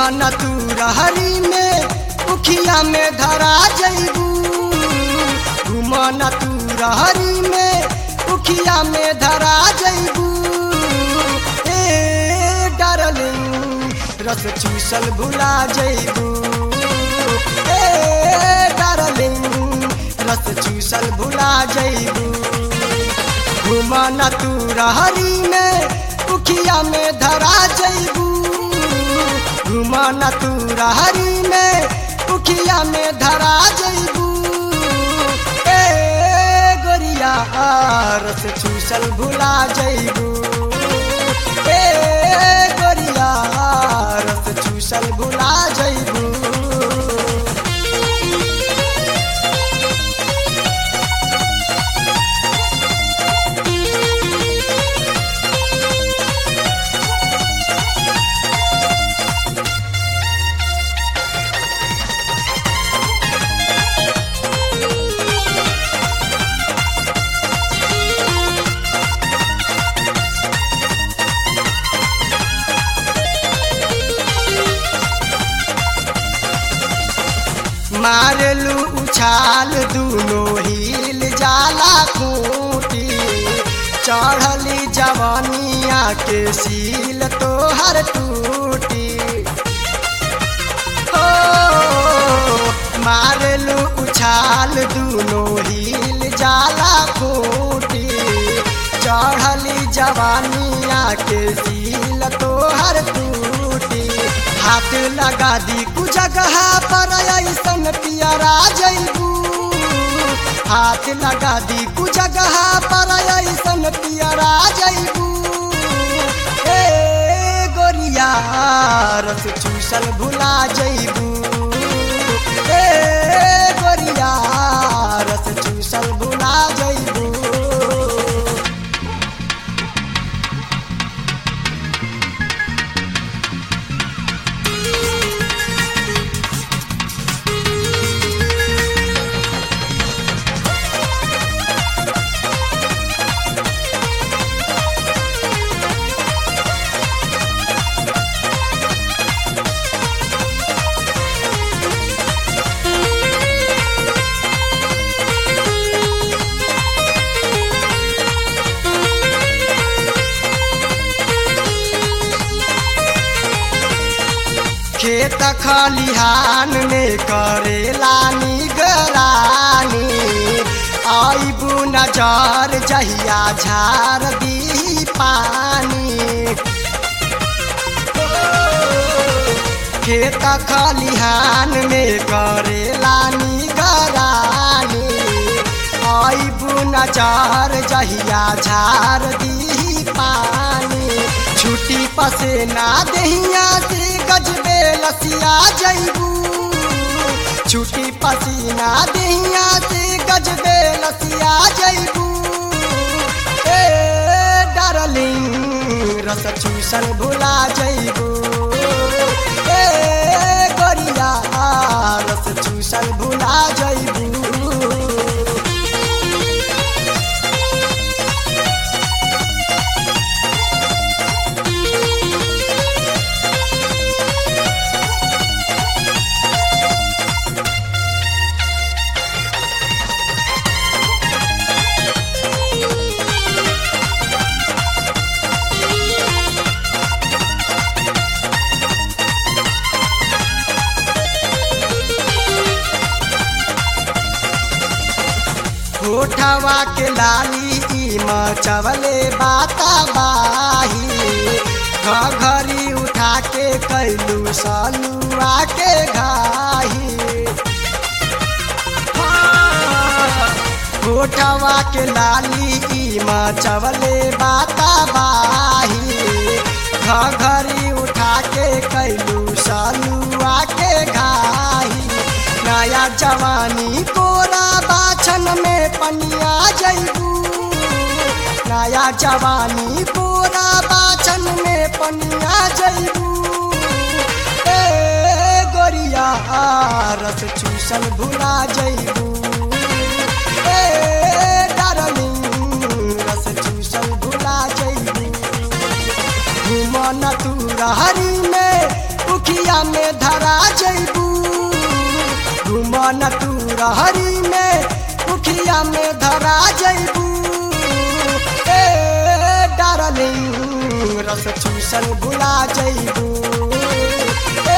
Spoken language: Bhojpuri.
घुमन तू रहरी में उखिया में धरा जइबू घुमन तू रहरी में उखिया में धरा जइबू ए डार्लिंग रस चूसल भुला जइबू ए डार्लिंग रस चूसल भुला जइबू घुमन तू रहरी में उखिया में धरा जइबू घुमन तू रहरी में उखिया में धरा जइबू ए गोरिया रस चूसल भुला जइबू ए गोरिया रस चूसल भुला जइबू मारलू उछाल दूनो हिल जाला खूटी चढ़ली जवानिया के सील तोहर टूटी हो मारलू उछाल दूनो हिल जाला खूटी चढ़ली जवानिया के सील तोहर टूटी हाथ लगा दी कु जगह पर ऐसन पियरा जइबू हाथ लगा दी कु जगह पर ऐसन पियरा जइबू ए गोरिया रस चूसल भुला जइबू ए गोरिया रस चूसल भुला जइबू खेत खलिहान में करेला निगरानी आईबू नजर जहिया झार दी पानी खेत खलिहान में करेला निगरानी आईबू नजर जहिया झार दी पानी छुट्टी पसेना दहिया से गजबे लसिया जइबू छुट्टी पसीना दहिया से गजबे लसिया जइबू ए डार्लिंग रस चूसल भुला जइबू ए गोरिया रस चूसल भुला जइबू होठवा के लाली ई मचवले बाता बाही घरी उठा के कैलू सलुआ के घाही होठवा के लाली ई मचवले बाता बाही घरी उठा के कैलू सलुआ के घाही नया जवानी कोरा बाछन में पनिया जइबू नया जवानी कोरा बाछन में पनिया जइबू ए गोरिया रस चूसल भुला जइबू ए डार्लिंग रस चूसल भुला जइबू घुमन तू रहरी में उखिया उखिया में धरा जैबू घुमन तू रहरी में उखिया में धरा जैबू ए डार्लिंग रस चूसन भुला जैबू